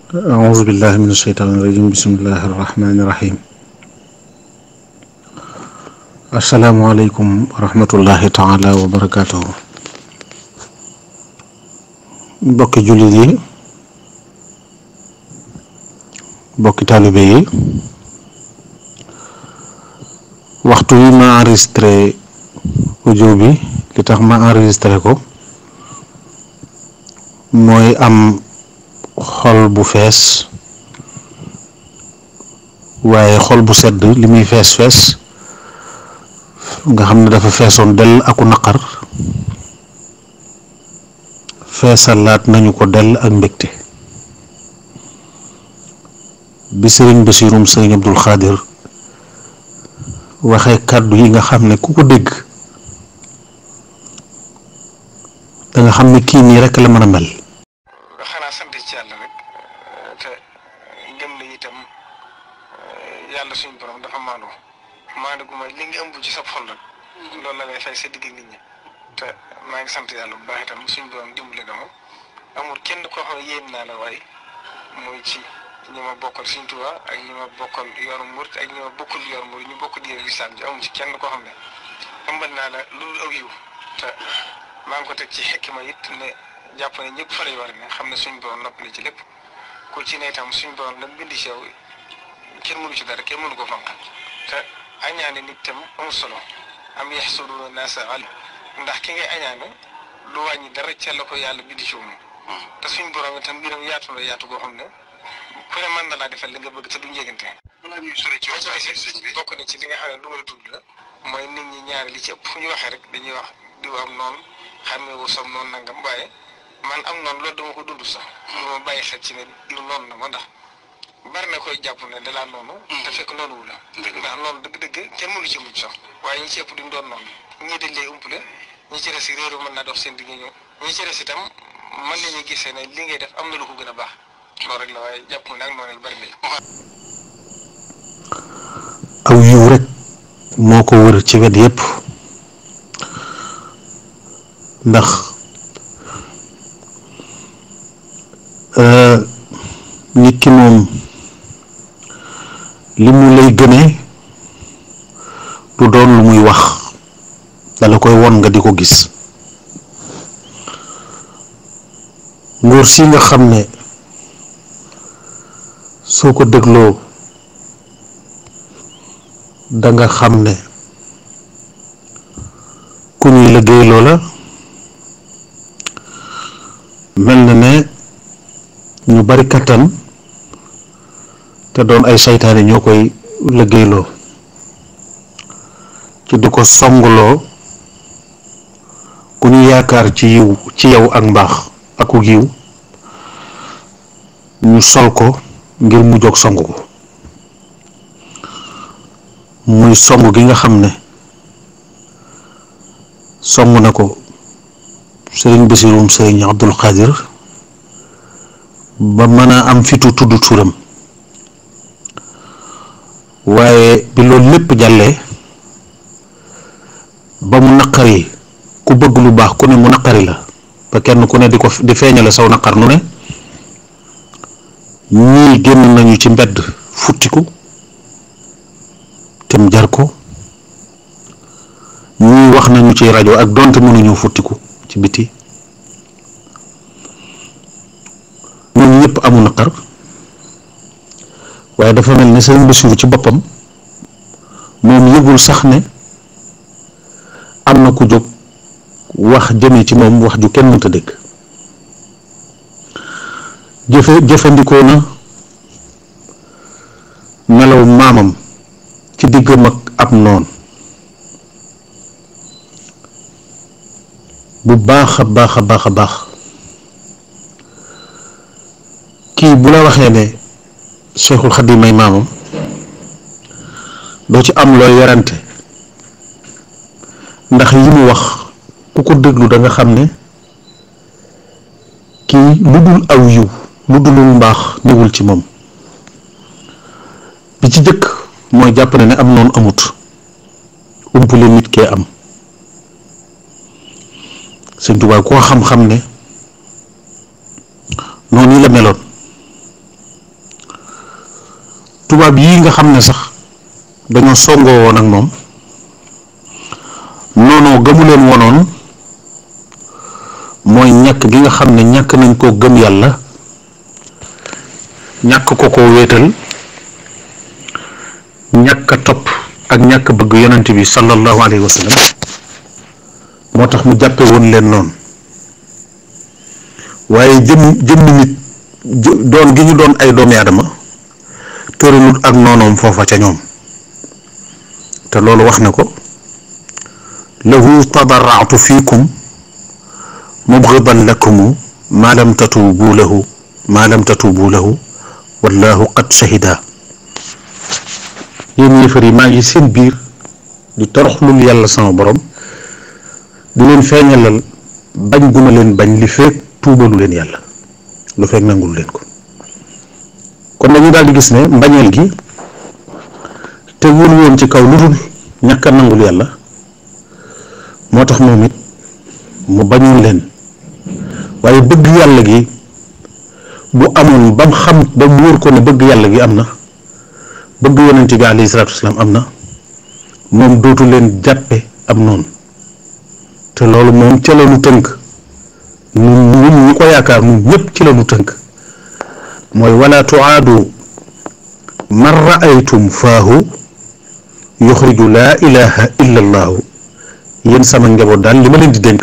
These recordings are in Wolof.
أعوذ بالله من الشيطان الرجيم بسم الله الرحمن الرحيم السلام عليكم ورحمة الله تعالى وبركاته bokki jullit yi bokki taalibe yi waxtu wi ma enregistré audio bi li tax ma enregistré ko mooy am xol bu fees waaye xol bu sedd li muy fees fees nga xam ne dafa feesoon dell aku naqar feesalaat nañu ko dell ak mbégte bi sëriñ Basiirum sëriñ Abdul Xaadir waxee kàddu yi nga xam ne ku ko dégg da nga xam ne kii nii rekk la mën a mel xanaa sant ci yàlla rek te gëm na itam yàlla suñu borom dafa maandu maandu gu may li nga ëmb ci sa xol rek loolu la lay fay sa digg nit ñi te maa ngi sant yàlla bu baax itam suñu borom dimbale na ma amul kenn koo xam ne yéem naa la waaye muy ci ñi ma bokkal suñu Tuubaa ak ñi ma bokkal yoonu murit ak ñi ma bokkal yoonu murit ñu bokk diine lislaam ji amul ci kenn koo xam ne ëmbal naa la loolu aw yiw te maa ngi ko teg ci xekki ma it ne jàpp ne ñëpp fa lay war ne xam ne suñu borom nopp na ci lépp ku ci ne itam suñu borom nag bindi ci yow kenn mënu ci dara kenn mënu ko fanq te añaane nit tam amul solo am yaxsuduuna naasa al ndax ki ngay añaane lu wàññi dara ca la ko yàlla bindi ci moom te suñu borom itam mbiram yaatu la yaatu goo xam ne ku ne mën na laa defal li nga bëgg te du njëgante. balaa ñuy sori ci waxtaan sëñ bi bokk na ci li nga xam ne lu ma la tudd la mooy nit ñi ñaari li ci ëpp fu ñu waxee rek dañuy wax diw am noonu xamee wu som noonu nangam waaye man am noonu loolu dama ko dund sax. lu ma bàyyi xel ci ne diw noonu na ma ndax bari na koy jàpp ne dalaa noonu. te fekk noonu wu la. ndax noonu dëgg-dëgg kenn mënu ci mucc sax waaye ñi ci ëpp duñ doon noonu ñii dañ lay umpale ñi ci des réeru mën naa dox seen digg ñëw ñi ci des itam mën nañu gisee ne li ngay def am na lu ko gën a baax loolu rek la waaye jàpp ne ak noonu bari nañ. aw yiw rek moo ko wër ci wet yépp ndax nit ki moom li mu lay gënee du doon lu muy wax dala koy won nga di ko gis nguur si nga xam ne soo ko dégloo danga xam ne ku ñuy liggéey loola mel na ne ñu bari kattan te doon ay saytaane ñoo koy liggéeyloo ci di ko songuloo ku ñu yaakaar ci yiw ci yow ak mbaax aku yiw ñu sol ko ngir mu jóg song ko muy song gi nga xam ne song na ko sëriñ Basirum sëriñ Abdul Xaadir ba mën a am fitu tudd turam waaye bi loolu lépp jàllee ba mu naqari ku bëgg lu baax ku ne mu naqari la ba kenn ku ne di ko di feeñale saw naqar nu ne ñii génn nañu ci mbedd futtiku tem jar ko ñii wax nañu ci rajo ak donte mënuñu futtiku ci biti ñooñu ñëpp amu naqar waaye dafa mel ne sëriñ Basiru ci boppam moom yëgul sax ne am na ku jóg wax jëme ci moom wax ju kenn mënta dégg jëfe jëfandikoo na melaw maamam ci diggam ak ab noon bu baax a baax a baax a baax kii bu la waxee ne Cheikhul Khadim may maamam doo ci am looy werante ndax yi mu wax ku ko déglu da nga xam ne kii lu dul aw yiw lu dulul mbaax newul ci moom bi ci jëkk mooy jàpp ne ne am noonu amut umpule nit kee am sëñ Tuubaa koo xam-xam ne noonu yi la meloon tubaab yii nga xam ne sax dañoo songoo woon ak moom noonoo gëmu leen wonoon mooy ñàkk gi nga xam ne ñàkk nañ koo gëm yàlla ñàkk ko koo wéetal ñàkk a topp ak ñàkk bëgg yonent bi sallallahu alayhi wa sallam moo tax mu jàppe woon leen noonu waaye jëm jëmmi nit doon gi ñu doon ay doomi aadama tëralut ak noonoom foofa ca ñoom te loolu wax na ko lahu tadarraatu fiikum mubgidan lakumu maa lam tatuubu lahu maa lam tatuubu lahu wallahu qad shahida yéen yëfar yi maa ngi seen biir di toroxlul yàlla sama borom di leen feeñalal bañ guma leen bañ li feek tuubalu leen yàlla lu fekk nangul leen ko kon dañu daal di gis ne mbañeel gi te wul woon ci kaw lu dul ñàkk a nangul yàlla moo tax moom it mu bañoon leen waaye bëgg yàlla gi bu amoon ba mu xam ba mu wóor ko ne bëgg yàlla gi am na bëgg yonent bi alayhi salaatu wasalaam am na moom dootu leen jàppe am noonu te loolu moom ca la nu tënk ñun ñun ñi ko yaakaar ñun ñëpp ci la nu tënk mooy wala tuaadu man raaytum faahu yuxriju laa ilaha illa allaahu yéen sama njaboot daal li ma leen di dénk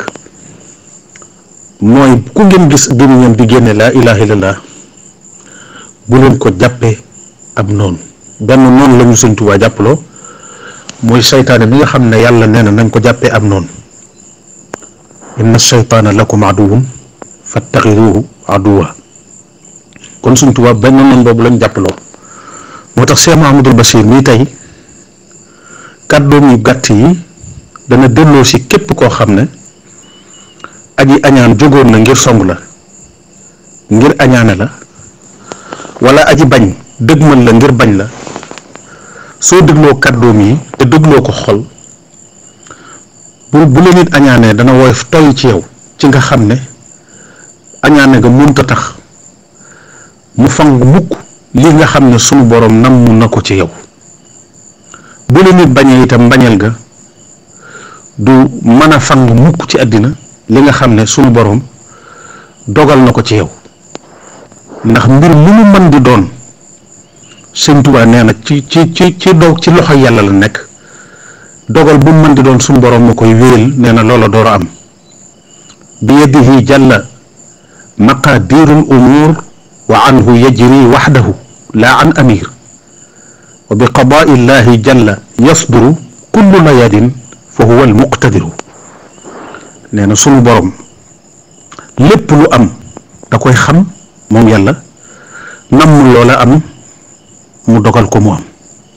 mooy ku ngeen gis gémmiñam di génne laa ilaha illallah bu leen ko jàppee ab noonu benn noonu la ñu Sëñ Tuubaa jàppaloo mooy seytaane mi nga xam ne yàlla nee na nañ ko jàppee ab noonu inna seytaana lakum aduwun fattaxiduhu aduwa kon Sëñ Tuubaa benn noonu boobu lañ jàppaloo moo tax Cheikh Mahamadul Bachir mii tey kàddoom yu gàtt yi dana delloo si képp koo xam ne aji añaan jógoon na ngir song la ngir añaane la wala aji bañ dëgmal la ngir bañ la soo dégloo kàddoom yi te dégloo ko xol bu bu la nit añaanee dana woyof toy ci yow ci nga xam ne añaane nga mënta tax mu fang mukk li nga xam ne sunu borom namm na ko ci yow bu la nit bañee itam mbañeel ga du mën a fang mukk ci àddina li nga xam ne sunu borom dogal na ko ci yow ndax mbir mu mu mën di doon Sëñ Tuubaa nee na ci ci ci ci doog ci loxo yàlla la nekk dogal bu mu mën di doon sunu borom ma koy wéyal nee na loola door a am bi yadihi jalla maqadirul umur wa anhu yajri waxdahu laa an amir wa bi qadaa illahi jalla yasduru kullu layadin fa huwa almuqtadiru nee na sunu borom lépp lu am da koy xam moom yàlla namm loola am mu dogal ko mu am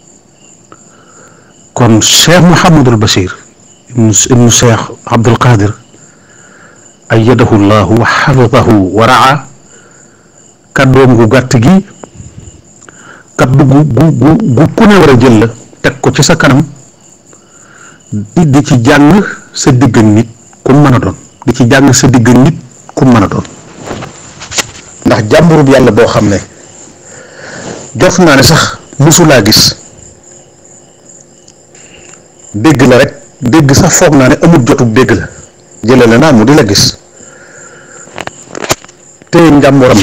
kon cheikh Mouhamadul Bachir ibnu ibnu cheikh Abdul Qadir ayyadahu llahu wa xafidahu wa raa kàddoom gu gàtt gi kaddu gu gu gu gu ku ne war a jël la teg ko ci sa kanam di di ci jàng sa digg ak nit ku mën a doon di ci jàng sa digg ak nit ku mën a doon ndax jàmburub yàlla boo xam ne jot naa ne sax musulaa gis dégg la rek dégg sax foog naa ne amul jotub dégg la jëlale naa mu di la gis te njàmburam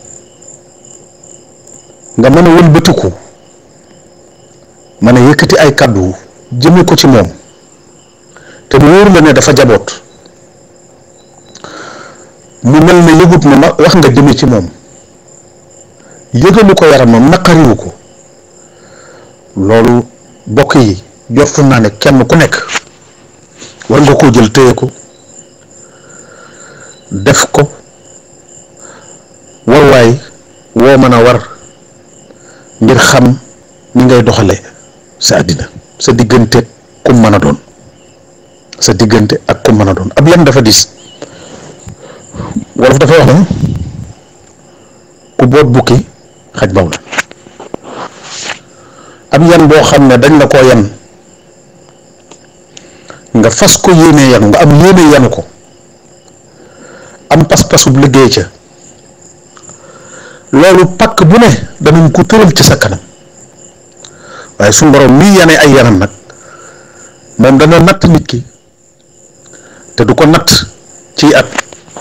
nga mën a wëlbatiku mën a yëkkati ay kàddu jëme ko ci moom te mu wóor la ne dafa jaboot mu mel ne yëgut na ma wax nga jëme ci moom yëgalu ko yaramam naqariwu ko loolu bokk yi jortu naa ne kenn ku nekk war nga koo jël téye ko def ko warwaay woo mën a war ngir xam ni ngay doxale sa àddina sa diggante ku mën a doon sa diggante ak ku mën a doon ab yan dafa dis wolof dafa wax ne ku boot bukki xaj baw la ab yan boo xam ne dañ la koo yan nga fas ko yéene yanu nga am yéene yanu ko am pas-pasub liggéey ca loolu pakk bu ne danañ ko tëral ci sa kanam waaye suñu borom mii yane ay yanam nag moom dana natt nit ki te du ko natt ci at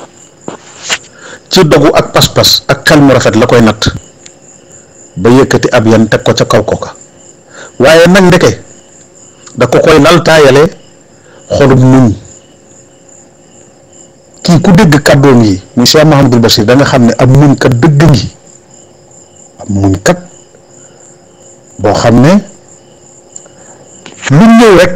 ci dogu ak pas-pas ak xel mu rafet la koy natt ba yëkkati ab yan teg ko ca kaw kooka waaye nag ndeke da ko koy laltaayale xolum muñ kii ku dégg kàddoom yi muy Cheikh Mahamadul Bachir da nga xam ne ab muñ kat dëgg ngi ab muñ kat boo xam ne lu ñëw rek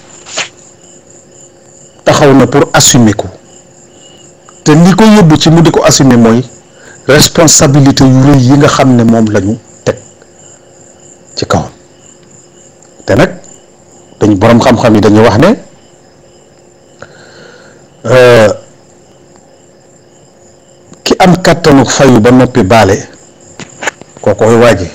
taxaw na pour assumer ko te li ko yóbbu ci mu di ko assumer mooy responsabilité yu rëy yi nga xam ne moom lañu teg ci kawam te nag dañu boroom xam-xam yi dañuy wax ne ki am kàttanu fayu ba noppi baale kookoy waaje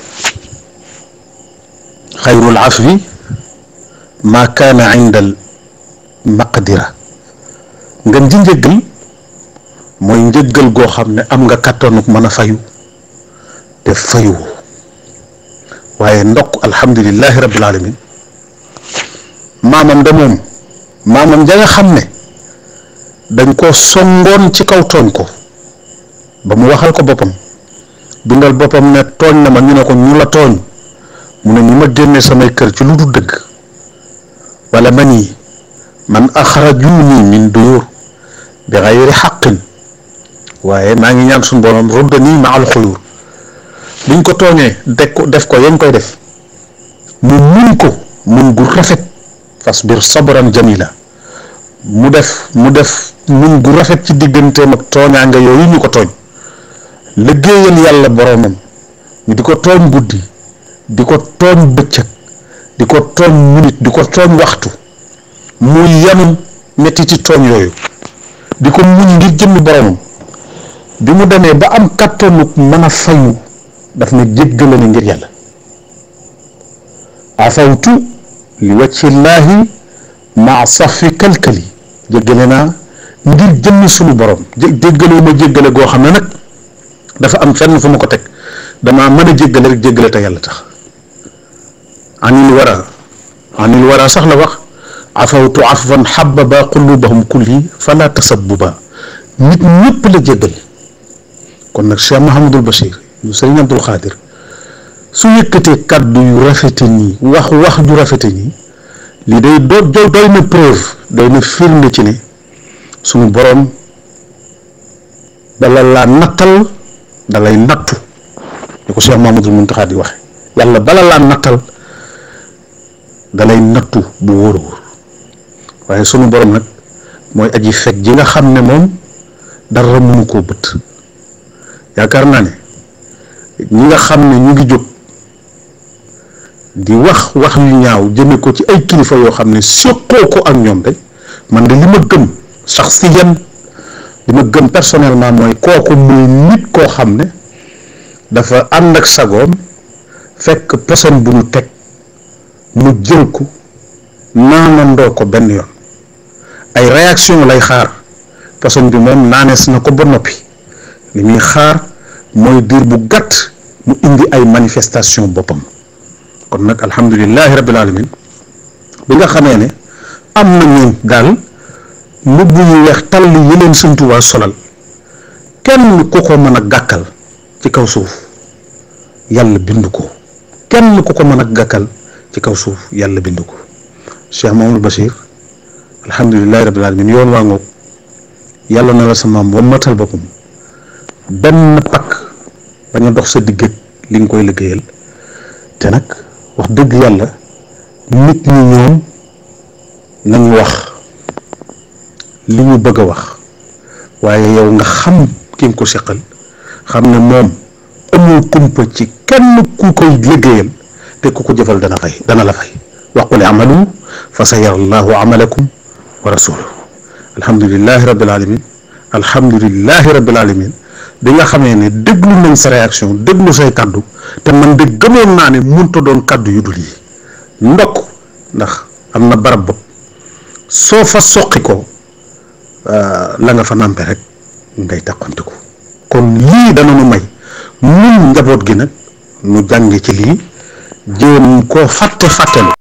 xayrul afwi ma kaana indal maqdira ngeen ji njëggal mooy njëggal goo xam ne am nga kàttanuk mën a fayu te fayu waaye ndokk alhamdulillahi rabbil alamin maamam de moom maamam ja nga xam ne dañ ko songoon ci kaw tooñ ko ba mu waxal ko boppam bindal boppam ne tooñ na ma ñu ne ko ñu la tooñ mu ne ñu ma génne samay kër ci lu du dëgg wala man yi man axrajuni min duyur bi xayri xaqin waaye maa ngi ñaan suñu borom ruddani ma al xuyur biñ ko tooñee def ko def ko yañ koy def mu mun ko mun gu rafet fasbir sabran jamila mu def mu def mun gu rafet ci digganteem ak tooñaanga yooyu ñu ko tooñ liggéeyal yàlla boromam ñu di ko tooñ guddi di ko tooñ bëccëg di ko tooñ minute di ko tooñ waxtu mu yanu metti ci tooñ yooyu di ko muñ ngir jëmmi boromam bi mu demee ba am kattanu mën a fayu daf na jéggale na ngir yàlla afawtu li wajhillaahi maa safi kalkali jéggale naa ngir jëmmi sunu borom jéggaloo ma jéggale goo xam ne nag dafa am fenn fu ma ko teg damaa mën a jéggale rek jéggale te yàlla tax anil wara anil wara sax la wax afawtu afwan xababa qulubahum kulli fala tasabbuba nit ñëpp la jéggal kon nag Cheikh Mahamadul Bachir yu sëriñ Abdul Xaadir su yëkkatee kàddu yu rafete nii wax wax ju rafete nii lii day do doy na preuve doy na firnde ci ne suñu boroom bala laa nattal dalay nattu ni ko Cheikh Mahamadul Muntaxa di waxe yàlla bala laa nattal dalay nattu bu wóor a wóor waaye sunu borom nag mooy aji fekk ji nga xam ne moom dara mënu koo bët yaakaar naa ne ñi nga xam ne ñu ngi jóg di wax wax yu ñaaw jëme ko ci ay kilifa yoo xam ne séqoo ko ak ñoom de man de li ma gëm sax si yan li ma gëm personnellement mooy kooku muy nit koo xam ne dafa ànd ak sagoom fekk poson bu ñu teg mu jël ko naanandoo ko benn yoon ay réaction lay xaar poson bi moom naanees na ko ba noppi li muy xaar mooy diir bu gàtt mu indi ay manifestation boppam kon nag alhamdulilahi rabbil alamin bi nga xamee ne am na ñu daal mbubb yu weex tàll yi leen Sëñ Tuubaa solal kenn ku ko mën a gàkkal ci kaw suuf yàlla bind ko kenn ku ko mën a gàkkal ci kaw suuf yàlla bind ko Cheikh Mamadou Bachir alhamdulilahi rabbil alamin yoon waa ngoog yàlla na la sa maam ba matal boppam benn pakk bañ a dox sa digg li nga koy liggéeyal te nag wax dëgg yàlla nit ñi ñoom nañu wax li ñu bëgg a wax waaye yow nga xam ki nga ko seqal xam ne moom amul kumpa ci kenn ku koy liggéeyal te ku ko jëfal dana fay dana la fay waqul amalu fa sa yara allahu amalakum wa rasuluhu alhamdulilahi rabbil alamin alhamdulilahi rabbil alamin bi nga xamee ne déglu nañ sa réaction déglu say kaddu te man de gëmoon naa ne munta doon kaddu yu dul yi ndokk ndax am na barab bopp soo fa soqi ko la nga fa nàmpe rek ngay taqante ko kon lii dana nu may nun njaboot gi nag nu jànge ci lii jéem koo fàtte fàttelu